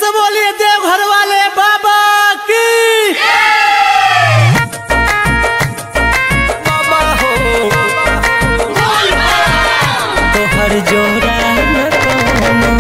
से बोलिए देवघर वाले बाबा की बाबा हो तोहर जोड़ा न कोनो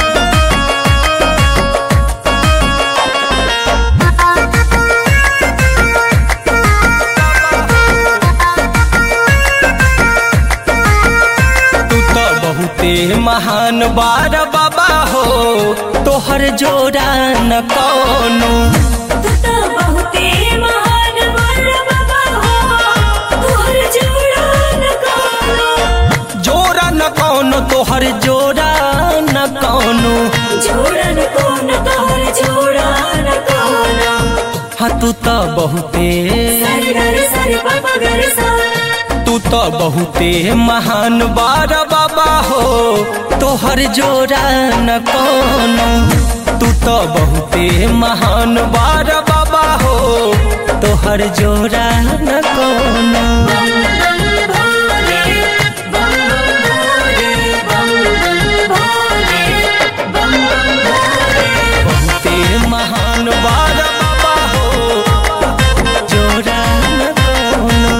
तू तो बहुते महान बार बाबा हो तोहर जोड़ा न कोनो तू तो बहुते महान वर बाबा हो तोहर जोड़ा न कोनो जोड़ा न कोनो तोहर जोड़ा न कोनो जोड़ा न कोनो तोहर जोड़ा न कोनो हाँ तू तो बहुते सरे गर सरे पापा गर सा तू तो बहुते महान बार बाबा हो तोहर जोड़ा न कोनो तू तो बहुते महान बार बाबा हो तोहर जोड़ा न कोनो बम बम भोले बम बम भोले बम बम भोले बम बम भोले बहुते महान बार बाबा हो जोड़ा न कोनो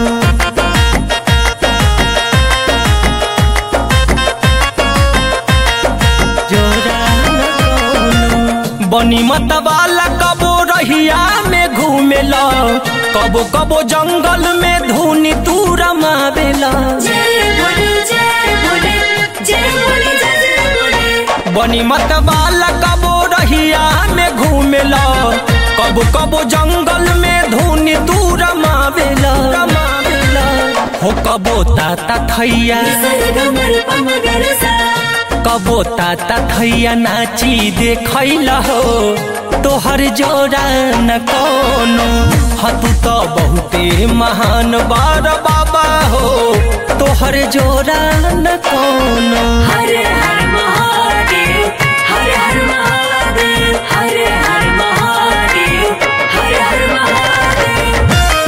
जोड़ा न कोनो बनी मत वाला कबो रहिया में घूमेला कबो कबो जंगल में धुनी तू रमावेला जय भोले जय भोले जय भोले जय जय भोले बनी मत वाला कबो रहिया में घूमेला कबो कबो जंगल में धुनी तू रमावेला रमावेला हो कबो ताता थैया सरे गमर पम गर सा कबो ताता थैया नाची देखैला हो तोहर जोड़ा न कोनो हाँ तू तो बहुते महान बार बाबा हो तोहर जोड़ा न कोनो हर हर महादेव हर हर महादेव हर हर महादेव हर हर महादेव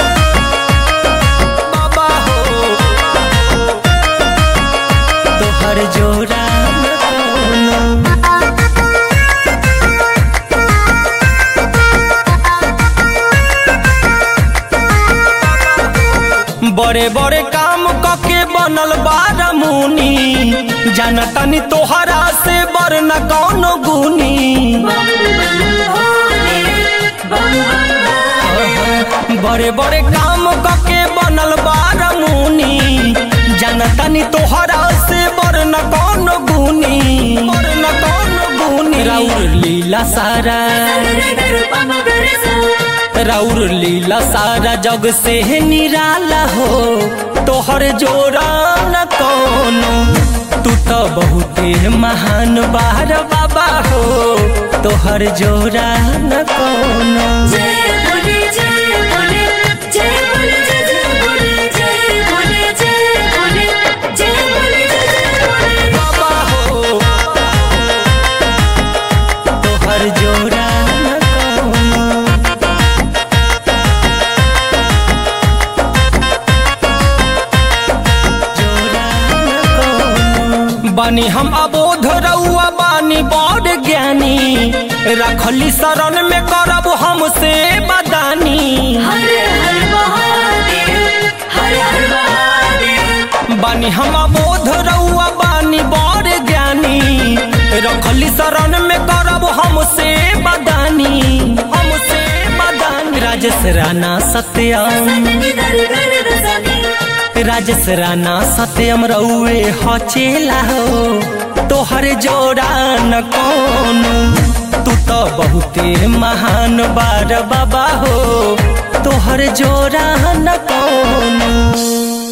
बाबा हो तोहर जोड़ा न कोनो बड़े बड़े काम कके बनल बार मुनी जानतनी तोहरा से बड़ न कौनो गुनी बम बम भोले बम बम भोले बड़े बड़े काम कके बनल बार मुनी जानतनी तोहरा से बड़ न कौनो गुनी बड़ न कौनो गुनी राउर लीला सारा सरे गर पम गर सा राउर लीला सारा जग से निराला हो तोहर जोड़ा न कोनो तू तो बहुते महान बार बाबा हो तोहर जोड़ा न कोनो जय भोले जय भोले जय भोले जय जय भोले जय भोले जय भोले जय भोले जय जय भोले बाबा हो तोहर जोड़ा न कोनो जोड़ा न कोनो। बानी हम अबोध रउआ बानी बड़ ज्ञानी रखली शरण में करब हमसे बदानी हर हर महादेव हर हर महादेव बानी हम अबोध रउआ बानी बड़ ज्ञानी रखली शरण में करब हमसे बदानी हमसे बदानी राजेश राणा सत्यम सतनी दर गर दसनी राजेश राणा सत्यम रउए हचेला हो तोहर जोड़ा न कोनो तू तो बहुते महान बार बाबा हो तोहर जोड़ा न कोनो